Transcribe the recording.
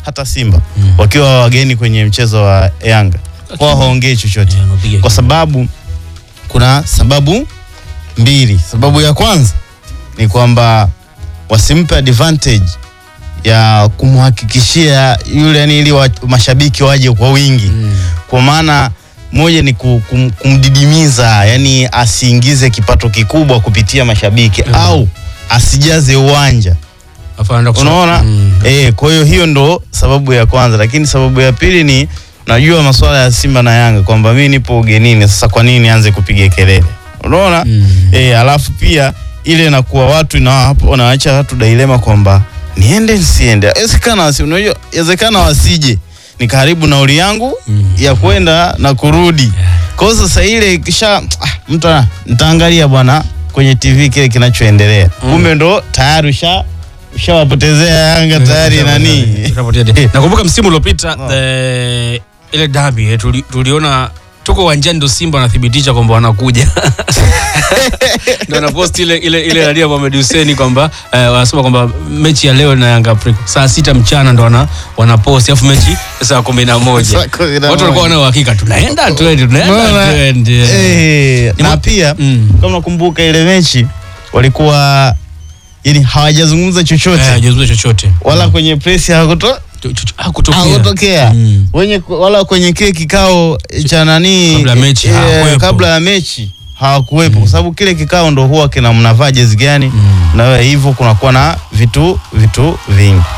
hata Simba wakiwa wageni kwenye mchezo wa Yanga kwa haongei chochote Eh, wanapiga kwa sababu kuna sababu mbili. Sababu ya kwanza ni kwamba wasimpe advantage ya kumhakikishia yule yani, ili wa, mashabiki waje kwa wingi Mm. kwa maana moja ni ku- kum, kumdidimiza yani asiingize kipato kikubwa kupitia mashabiki Mhm. au asijaze uwanja Alafu anaenda kusha- unaona Mm. eh, kwa hiyo hiyo ndo sababu ya kwanza, lakini sababu ya pili ni najua masuala ya Simba na Yanga kwamba mimi nipo ugenini, sasa kwa nini nianze kupiga kelele? Unaona Mm. eh, alafu pia ile inakuwa watu ina hapo wanaacha watu dilema kwamba niende nisiende. Inawezekana wasi, unajua inawezekana wasije ni karibu nauli yangu Mm. ya kwenda na kurudi. Kwa hiyo sasa ile kisha ah, mtu ana- nitaangalia bwana kwenye TV kile kinachoendelea. Kumbe ndo tayari usha ushawapotezea Yanga tayari nani. Ushapotea. Nakumbuka msimu uliopita Oh. eh, ile dabi eh, tuli, tuliona tuko uwanjani ndo Simba wanathibitisha kwamba wanakuja ndo anapost ile ile ile radio Mohamed Hussein kwamba eh, wanasema kwamba mechi ya leo na Yanga Afrika saa sita mchana ndo wana wanapost alafu mechi saa kumi na moja Saa kumi na watu walikuwa moja. wana uhakika tunaenda twende tunaenda Unaona? twende Eh, Ni na mo- pia Mm. kama nakumbuka ile mechi walikuwa yani hawajazungumza chochote Eh, hajazungumza chochote wala kwenye press hakuto Cho- cho- cho- hakutokea. hakutokea Mm. wenye wala kwenye kile kikao cha nani Kabla ya mechi eh, hawakuwepo. kabla ya mechi hawakuwepo kwa sababu kile kikao ndo huwa kina mnavaa jezi gani Mm. na hivyo kunakuwa na vitu vitu vingi